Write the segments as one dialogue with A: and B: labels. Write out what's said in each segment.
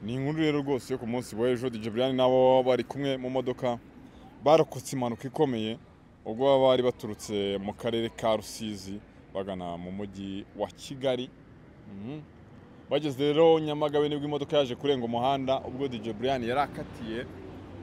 A: ni inkuru rero rwose yo ku munsi w'ejo DJ Brian nabo bari kumwe mu modoka barokotse impanuka ikomeye ubwo baba bari baturutse mu karere ka Rusizi bagana mu mujyi wa Kigali Mhm. bageze rero Nyamagabe nibwo imodoka yaje kurenga umuhanda ubwo DJ Brian yari akatiye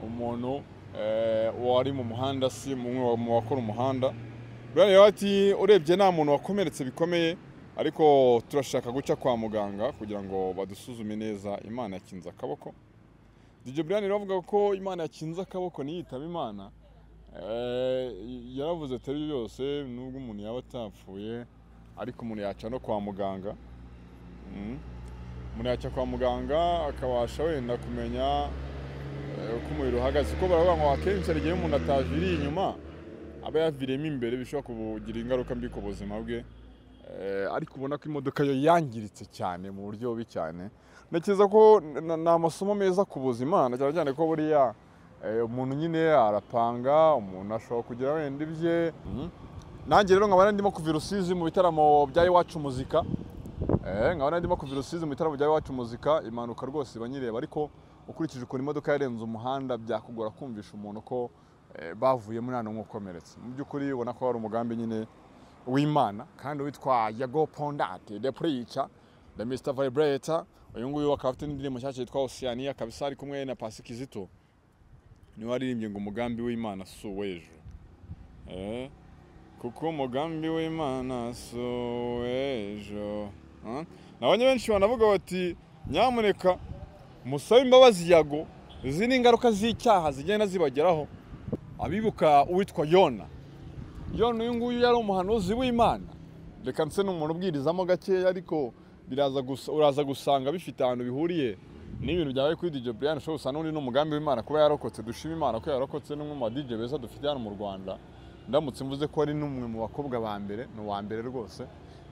A: umuntu eh, wari mu muhanda si umwe wa- mu bakora umuhanda Brian yawe ati urebye nta muntu wakomeretse bikomeye ariko turashaka guca kwa muganga kugira ngo badusuzume neza imana yakinze akaboko DJ Brian rero avuga ko imana yakinze akaboko niyitaba imana Eh, yaravuze atari byose nubwo umuntu yaba atapfuye ariko umuntu yaca no kwa muganga Mm. umuntu yajya kwa muganga akabasha wenda kumenya eh, uko umubiri uhagaze kuko baravuga ngo akenshi hari igihe umuntu ataviriye inyuma aba yaviriyemo imbere bishobora kugira ingaruka mbi ku buzima bwe Eh, ariko ubona ko imodoka yo yangiritse cyane mu buryo bubi cyane ntekereza ko n- ni amasomo meza ku buzima na cyane cyane ko buriya eh, umuntu nyine arapanga umuntu ashobora kugira wenda ibye Mhm. nanjye rero nkaba ndimo kuva i Rusizi mu bitaramo bya iwacu muzika Eh, nkaba ndimo kuva i Rusizi mu bitaramo bya iwacu muzika impanuka rwose iba nyireba ariko ukurikije ukuntu imodoka yarenze umuhanda byakugora kumvisha umuntu ko eh, bavuyemo nta n'umwe ukomeretse mu by'ukuri ubona ko hari umugambi nyine w'imana kandi witwa yago pondate de purica de misita vayibureta uyu nguyu akaba afite n'indirimbo nshyashya yitwa osiyaniya kabisa ari kumwe na pasi kizito niwe waririmbye ngo umugambi w'imana si uw'ejo Eh, kuko umugambi w'imana si uw'ejo Ah, naho benshi banavuga bati nyamuneka musabe imbabazi yago izi ni ingaruka z'icyaha zigenda zibageraho abibuka uwitwa yona yona uyu nguyu yari umuhanuzi w'imana reka nse ni umuntu ubwirizamo gakeya ariko biraza gusa- uraza gusanga bifite ahantu bihuriye n'ibintu byabaye kuri DJ Brian ushobora gusanga n'undi n'umugambi w'imana kuba yarokotse dushima imana ko yarokotse n'umwe mu ba DJ beza dufite hano mu Rwanda ndamutse mvuze ko ari n'umwe mu bakobwa ba mbere ni uwa mbere rwose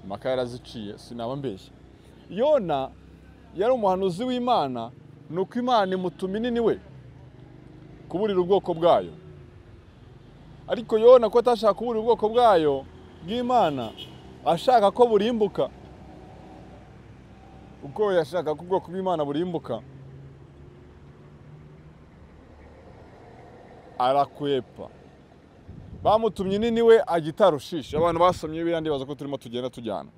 A: impaka yaraziciye sinaba mbeshya yona yari umuhanuzi w'imana ni uko imana imutuma inini we kuburira ubwoko bwayo ariko yona ko atashaka kubura ubwoko bwayo bw'imana ashaka ko burimbuka ubwo yashaka ko ubwoko bw'imana burimbuka arakwepa bamutumye nini we ajya i Tarushishi abantu basomye biriya ndibaza ko turimo tugenda tujyana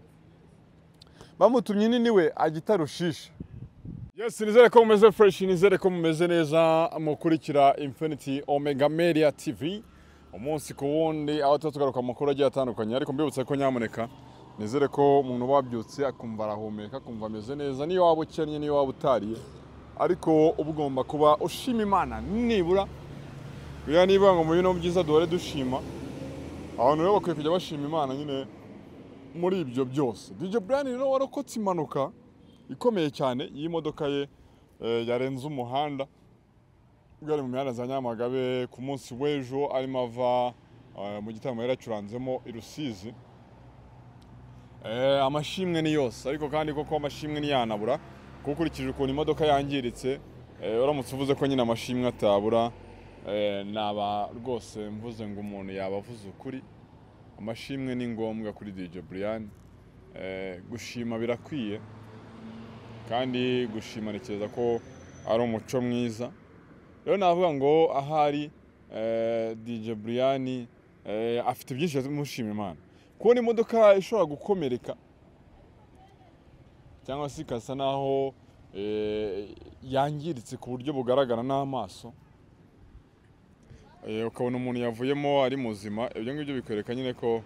A: bamutumye nini we ajya i Tarushishi Yes, nizere ko mumeze fresh, nizere ko mumeze neza mukurikira Infinity Omega Media TV. Umunsi ku wundi aho tuba tugaruka mu makuru agiye atandukanye ariko mbibutse ko nyamuneka nizere ko umuntu wabyutse akumva arahumeka akumva ameze neza niyo waba ukennye niyo waba utariye ariko uba ugomba kuba ushima imana nibura biriya niba ngo mu bino byiza duhore dushima abantu rero bakwiye kujya bashima imana nyine muri ibyo byose DJ Brian rero warokotse impanuka ikomeye cyane y'imodoka ye eh, yarenze umuhanda ubwo yari mu mihanda za Nyamagabe ku munsi w'ejo arimo ava eh, mu gitaramo yari yacuranzemo i Rusizi Eh, amashimwe ni yose ariko kandi koko amashimwe ntiyanabura kuko ukurikije ukuntu imodoka yangiritse eh, uramutse uvuze ko nyine amashimwe atabura eh, naba rwose mvuze ngo umuntu yaba avuze ukuri amashimwe ni ngombwa kuri DJ Brian Eh, gushima birakwiye kandi gushima ntekereza ko ari umuco mwiza rero navuga ngo ahari eh, DJ Brian eh, afite byinshi yamushima imana kubona imodoka ishobora gukomereka cyangwa se ikasa naho eh, yangiritse ku buryo bugaragara n'amaso Eh, ukabona umuntu yavuyemo ari muzima ibyo ngibyo bikwereka nyine ko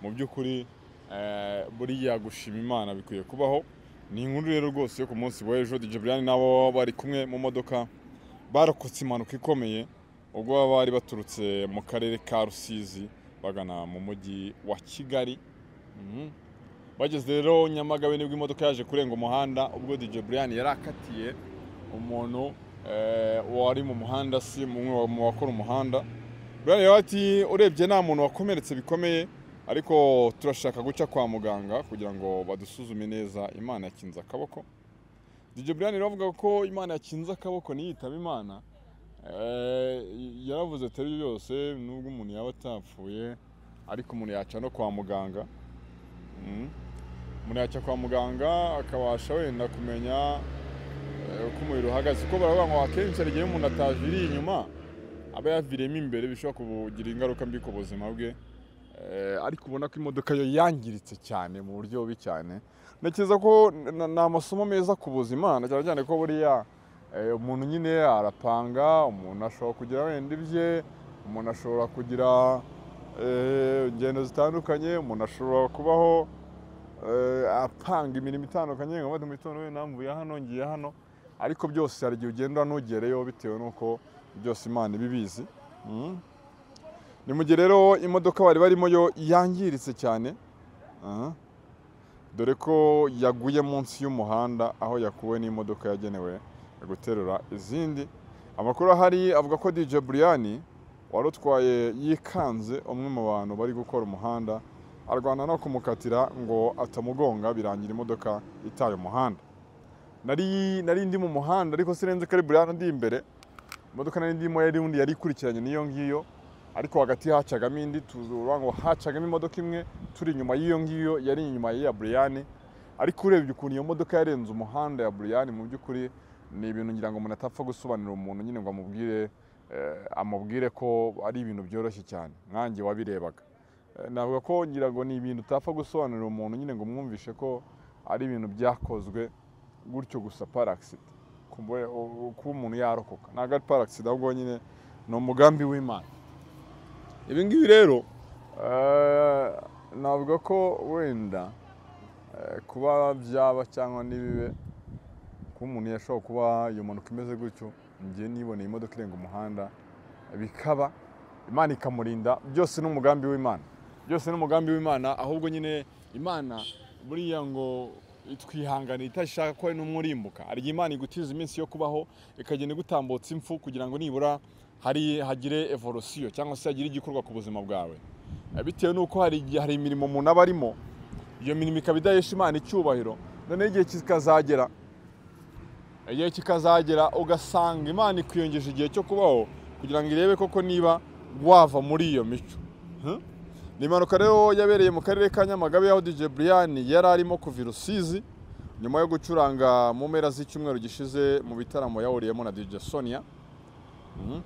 A: mu by'ukuri eh, buriya gushima imana bikwiye kubaho ni inkuru rero rwose yo ku munsi w'ejo DJ Brian nabo bari kumwe mu modoka barokotse impanuka ikomeye ubwo baba bari baturutse mu karere ka Rusizi bagana mu mujyi wa Kigali Mhm. bageze rero Nyamagabe nibwo imodoka yaje kurenga umuhanda ubwo DJ Brian yari akatiye umuntu eh, wari mu muhanda si umwe wa- mu bakora umuhanda Brian yawe ati urebye nta muntu wakomeretse bikomeye ariko turashaka guca kwa muganga kugira ngo badusuzume neza imana yakinze akaboko DJ Brian rero avuga ko imana yakinze akaboko niyitaba imana Eh, yaravuze atari byose nubwo umuntu yaba atapfuye ariko umuntu yaca no kwa muganga Mm. umuntu yaca kwa muganga akabasha wenda kumenya uko umuriro uhagaze kuko baravuga ngo akenshi hari igihe umuntu ataviriye inyuma aba yaviriyemo imbere bishobora kugira ingaruka mbi ku buzima bwe Eh, ariko ubona ko imodoka yo yangiritse cyane mu buryo bubi cyane ntekereza ko n- ni amasomo meza ku buzima na cyane cyane ko buriya eh, umuntu nyine arapanga umuntu ashobora kugira wenda ibye umuntu ashobora kugira eh, ingendo zitandukanye umuntu ashobora kubaho eh, apanga imirimo itandukanye nka bati mu gitondo wenda mvuye hano ngiye hano ariko byose hari igihe ugenda ntugereyo bitewe n'uko byose imana iba ibizi Mm. ni mu gihe rero imodoka bari barimo yo yangiritse cyane aha, dore ko yaguye munsi y'umuhanda aho yakuwe n'imodoka yagenewe guterura izindi amakuru ahari avuga ko DJ Brian wari utwaye yikanze umwe mu bantu bari gukora umuhanda arwana no kumukatira ngo atamugonga birangira imodoka itaye umuhanda nari nari ndi mu muhanda ariko sirenze ko ari Brian ndi imbere imodoka nari ndimo yari undi yari ikurikiranye n'iyo ngiyo ariko hagati hacagamo indi tuzura ngo hacagamo imodoka imwe turi inyuma y'iyo ngiyo yari inyuma y'iya buriyani ariko urebye ukuntu iyo modoka yarenze umuhanda ya buriyani mu by'ukuri ni ibintu ngira ngo umuntu atapfa gusobanurira umuntu nyine ngo amubwire eh, amubwire ko ari ibintu byoroshye cyane nkanjye wabirebaga Eh, navuga ko ngira ngo ni ibintu utapfa gusobanurira umuntu nyine ngo umwumvishe ko ari ibintu byakozwe gutyo gusa paragisida kuba umuntu yarokoka ntabwo ari paragisida ahubwo nyine ni umugambi w'imana ibi ngibi rero eh, navuga ko wenda eh, kuba byaba cyangwa ntibibe kuba umuntu yashobora kuba iyo mpanuka imeze gutyo ngiye niboneye imodoka irenga umuhanda bikaba imana ikamurinda byose ni umugambi w'imana byose ni umugambi w'imana ahubwo nyine imana buriya ngo twihanganira itashaka ko hari n'umwe urimbuka hari igihe imana igutiza iminsi yo kubaho ikagenda igutambutsa impfu kugira ngo nibura hari hagire evolusiyo cyangwa se hagire igikorwa ku buzima bwawe Eh, bitewe n'uko hari igihe hari imirimo umuntu aba arimo iyo mirimo ikaba idahesha imana icyubahiro noneho igihe kikazagera igihe kikazagera ugasanga imana ikwiyongeje igihe cyo kubaho kugira ngo irebe koko niba wava muri iyo mico Hmm? ni impanuka rero yabereye mu karere ka nyamagabe aho DJ Brian yari arimo kuva i rusizi nyuma yo gucuranga mu mpera z'icyumweru gishize mu bitaramo yahuriyemo na DJ Sonia Mhm.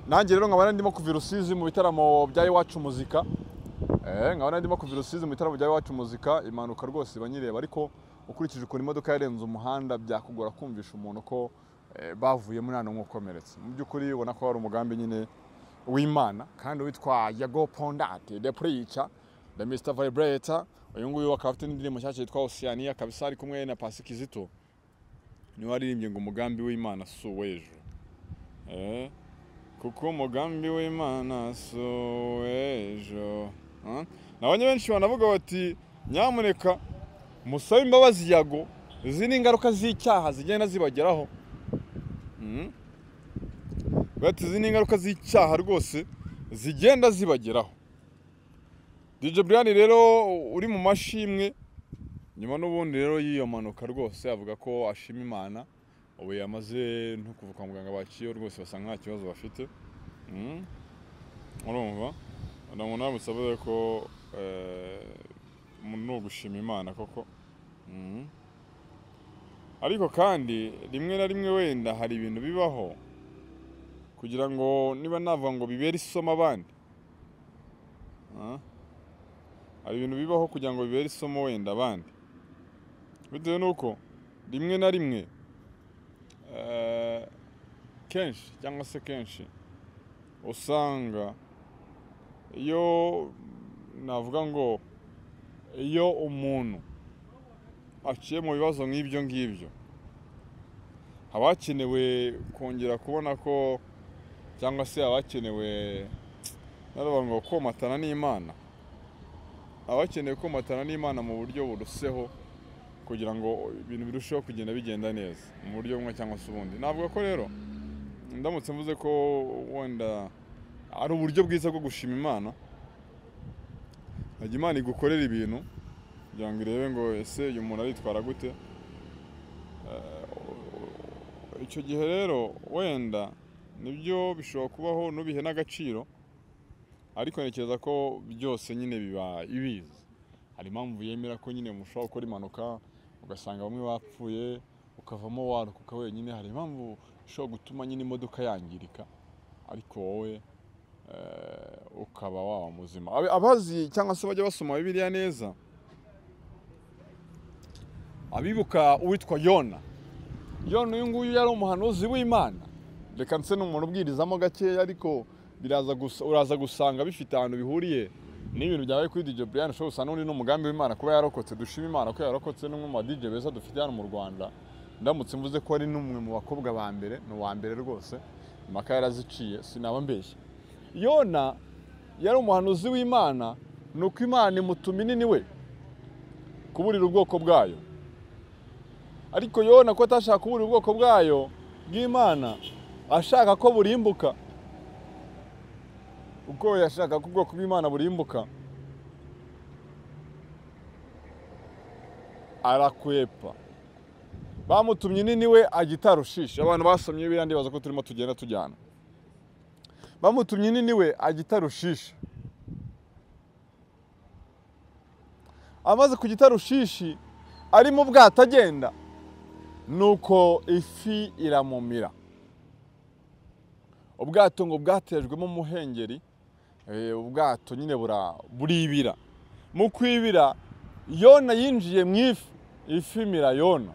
A: nanjye rero nkaba ndimo kuva i rusizi mu bitaramo bya iwacu muzika Eh, nkaba ndimo kuva i rusizi mu bitaramo bya iwacu muzika impanuka rwose banyireba ariko ukurikije ukuntu imodoka yarenze umuhanda byakugora kumvisha umuntu ko eh, bavuyemo nta n'umwe ukomeretse mu by'ukuri ubona ko hari umugambi nyine w'imana kandi witwa yago pondate de purica de misita vayibureta uyu nguyu akaba afite n'indirimbo nshyashya yitwa osiyaniya kabisa ari kumwe na pasi kizito niwe waririmbye ngo umugambi w'imana si uw'ejo Eh, kuko umugambi w'imana si uw'ejo Ah, nabonye benshi banavuga bati nyamuneka musabe imbabazi yago izi ni ingaruka z'icyaha zigenda zibageraho Mhm. bati izi ni ingaruka z'icyaha rwose zigenda zibageraho DJ Brian rero uri mu mashimwe nyuma n'ubundi rero y'iyo mpanuka rwose avuga ko ashima imana ubu yamaze no kuva kwa muganga bakiye rwose basanga nta kibazo bafite Mhm. urumva ntabwo nawe musabe ko eh, umuntu ni ugushima imana koko Mhm. ariko kandi rimwe na rimwe wenda hari ibintu bibaho kugira ngo niba navuga ngo bibere isomo abandi Ah. hari ibintu bibaho kugira ngo bibere isomo wenda abandi bitewe n'uko rimwe na rimwe eh, kenshi cyangwa se kenshi usanga iyo navuga ngo iyo umuntu aciye mu bibazo nk'ibyo ngibyo haba hakenewe kongera kubona ko cyangwa se abakenewe naravuga ngo komatana n'imana abakeneye komatana n'imana mu buryo buruseho kugira ngo ibintu birusheho kugenda bigenda neza mu buryo bumwe cyangwa se ubundi navuga ko rero ndamutse mvuze ko wenda ari uburyo bwiza bwo gushima imana hajya imana igukorera ibintu kugira ngo irebe ngo ese uyu muntu aritwara gute Eh, icyo gihe rero wenda nibyo bishobora kubaho nubihe n'agaciro ariko ntekereza ko byose nyine biba ibizi hari impamvu yemera ko nyine mushobora gukora impanuka ugasanga bamwe bapfuye ukavamo warokoka wenyine hari impamvu ishobora gutuma nyine imodoka yangirika ariko wowe eh, ukaba waba muzima Ab- abazi cyangwa se bajya basoma bibiliya neza abibuka uwitwa yona yona uyu nguyu yari umuhanuzi w'imana reka ndetse ni umuntu ubwirizamo gakeya ariko biraza gusa- uraza gusanga bifite ahantu bihuriye n'ibintu byawe kuri DJ Brian ushobora gusanga n'undi n'umugambi w'imana kuba yarokotse dushima imana ko yarokotse n'umwe mu ba DJ beza dufite hano mu Rwanda ndamutse mvuze ko ari n'umwe mu bakobwa ba mbere ni uwa mbere rwose impaka yaraziciye sinaba mbeshya yona yari umuhanuzi w'imana ni uko imana imutuma inini we kuburira ubwoko bwayo ariko yona ko atashaka kubura ubwoko bwayo bw'imana ashaka ko burimbuka ubwo yashaka ko ubwoko bw'imana burimbuka arakwepa bamutumye nini we ajya i Tarushishi abantu basomye biriya ndibaza ko turimo tugenda tujyana bamutumye nini we ajya i Tarushishi amaze kujya i Tarushishi ari mu bwato agenda nuko ifi iramumira ubwato ngo bwatejwemo umuhengeri eh, ubwato nyine bura buribira mu kwibira yona yinjiye mu ifi ifi imira yona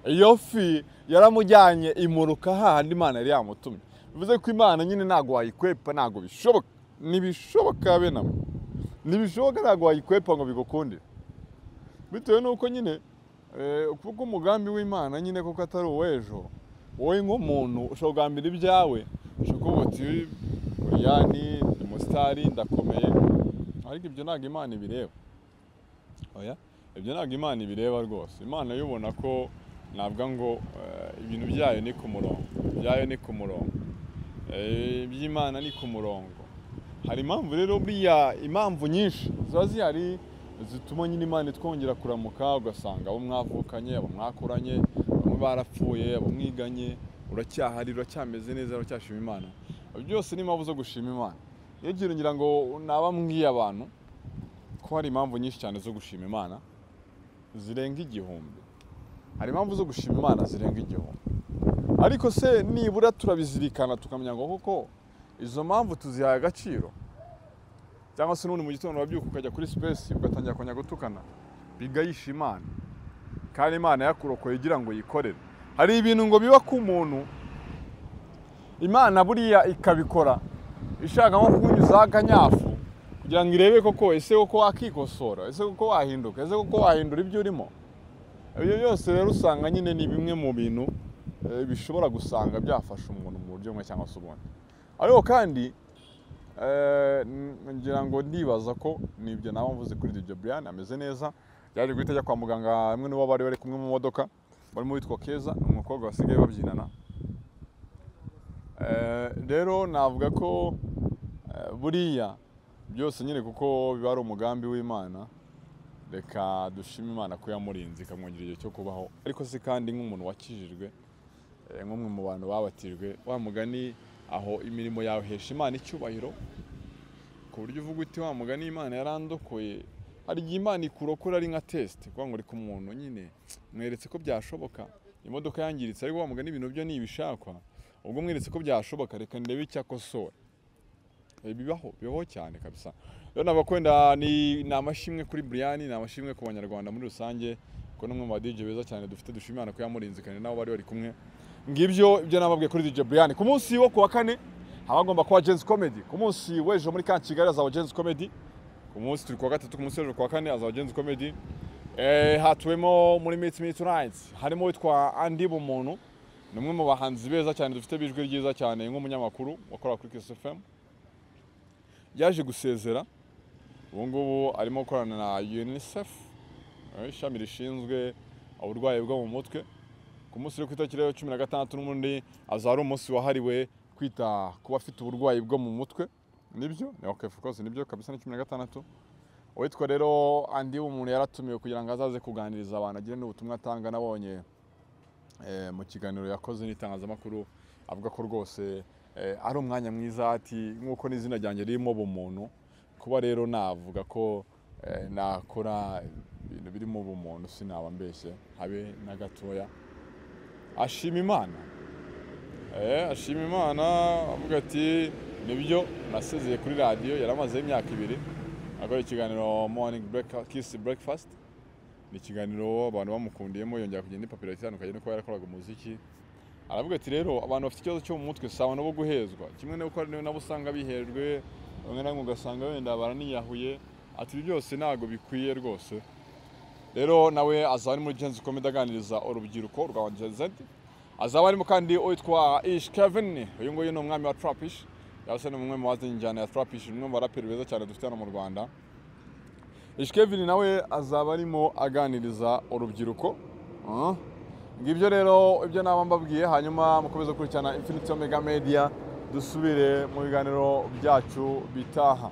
A: iyo fi yaramujyanye imuruka hahandi imana yari yamutumye bivuze ko imana nyine ntabwo wayikwepa ntabwo bishoboka ntibishoboka benamwe ntibishoboka ntabwo wayikwepa ngo bigukundire bitewe n'uko nyine eh, kuko umugambi w'imana nyine kuko atari uw'ejo wowe nk'umuntu ushobora kugambira ibyawe ushobora kuvuga uti uriya ni ni umusitari ndakomeye ariko ibyo ntabwo imana ibireba oya ibyo ntabwo imana ibireba rwose imana yo ubona ko nabwa ngo eh, ibintu byayo ni ku murongo ibyayo ni ku murongo Eh, iby'imana ni ku murongo hari impamvu rero buriya impamvu nyinshi ziba zihari zituma nyine imana itwongera kuramuka ugasanga abo mwavukanye abo mwakuranye bamwe barapfuye abo mwiganye uracyahari uracyameze neza uracyashima imana byose ni impamvu zo gushima imana iyo ugiye ngira ngo naba mbwiye abantu ko hari impamvu nyinshi cyane zo gushima imana zirenga igihumbi hari impamvu zo gushima imana zirenga igihumbi ariko se nibura turabizirikana tukamenya ngo koko izo mpamvu tuzihaye agaciro cyangwa se n'ubundi mu gitondo wabyuka ukajya kuri sipesi ugatangira kongera gutukana bigayisha imana kandi imana yakurokoye igira ngo yikorere hari ibintu ngo biba ku muntu imana buriya ikabikora ishaka nko kunyuzaho akanyafu kugira ngo irebe koko ese koko wakikosora ese koko wahinduka ese koko wahindura ibyo urimo ibyo byose rero usanga nyine ni bimwe mu bintu eh, bishobora gusanga byafasha umuntu mu buryo bumwe cyangwa se ubundi ariko kandi eh, n- ngira ngo ndibaza ko nibyo naba mvuze kuri Dj Brian ameze neza yaje guhita ajya kwa muganga hamwe n'uwo bari bari kumwe mu modoka barimo witwa Keza ni umukobwa basigaye babyinana Eh, rero navuga ko eh, buriya byose nyine kuko biba ari umugambi w'imana reka dushime imana ko yamurinze ikamwongera igihe cyo kubaho ariko se kandi nk'umuntu wakijijwe eh, nk'umwe mu bantu babatijwe wa mugani aho imirimo yawe hesha imana icyubahiro ku buryo uvuga uti wa mugani imana yarandokoye hari igihe imana ikurokora ari nka tesite kuvuga ngo reka umuntu nyine mweretse ko byashoboka imodoka yangiritse ariko wa mugani ibintu byo ni ibishakwa ubwo mweretse ko byashoboka reka ndebe icyo akosora Eh, bibaho bibaho cyane kabisa rero nabakwenda ni ni amashimwe kuri Brian ni amashimwe ku banyarwanda muri rusange ko n'umwe mu ba DJ beza cyane dufite dushima Imana ko yamurinze kandi nabo bari bari kumwe ngibyo ibyo nababwiye kuri DJ Brian ku munsi wo kuwa kane haba hagomba kuba Jazz Comedy ku munsi w'ejo muri kan Kigali hazaba Jazz Comedy ku munsi turi kuwa gatatu ku munsi w'ejo kuwa kane hazaba Jazz Comedy eh, hatuwemo muri Meet Me Tonight harimo witwa Andy Bumuntu ni umwe mu bahanzi beza cyane dufite bijwi ryiza cyane nk'umunyamakuru wakora kuri Kiss FM yaje gusezera ubu ngubu arimo gukorana na unicef eh, ishami rishinzwe uburwayi bwo mu mutwe ku munsi uri ku itariki rero cumi na gatandatu n'ubundi azaba ari umunsi wahariwe kwita ku bafite uburwayi bwo mu mutwe nibyo ni ok of course nibyo kabisa ni cumi na gatandatu uwitwa rero andi umuntu yaratumiwe kugira ngo azaze kuganiriza abantu agire n'ubutumwa atanga nabonye eh, mu kiganiro yakoze n'itangazamakuru avuga ko rwose eh, ari umwanya mwiza ati nk'uko n'izina ryanjye ririmo ubumuntu kuba rero navuga ko eh, nakora ibintu birimo ubumuntu sinaba mbeshye habe na gatoya ashima imana Eh, ashima imana avuga ati nibyo nasezeye kuri radiyo yari amazeho imyaka ibiri akora ikiganiro morning breakfast, kiss breakfast ni ikiganiro abantu bamukundiyemo yongera kugenda ipapuro itandukanye nuko yarakoraga umuziki aravuga ati rero abantu bafite ikibazo cyo mu mutwe sawa nabo guhezwa kimwe nuko nabo usanga biherwe bamwe na bamwe ugasanga wenda baraniyahuye ati ibi byose ntabwo bikwiye rwose rero nawe azaba ari muri genzi komedi aganiriza urubyiruko rwa jenzedi azaba arimo kandi uwitwa ish kevin uyu nguyu ni umwami wa turapishi yaba se ni umwe mu bazi injyana ya turapishi umwe mu baraperi beza cyane dufite hano mu rwanda Ishkevin nawe azaba arimo aganiriza urubyiruko Ah. ngibyo rero ibyo naba mbabwiye hanyuma mukomeze gukurikirana Infinity Omega Media dusubire mu biganiro byacu bitaha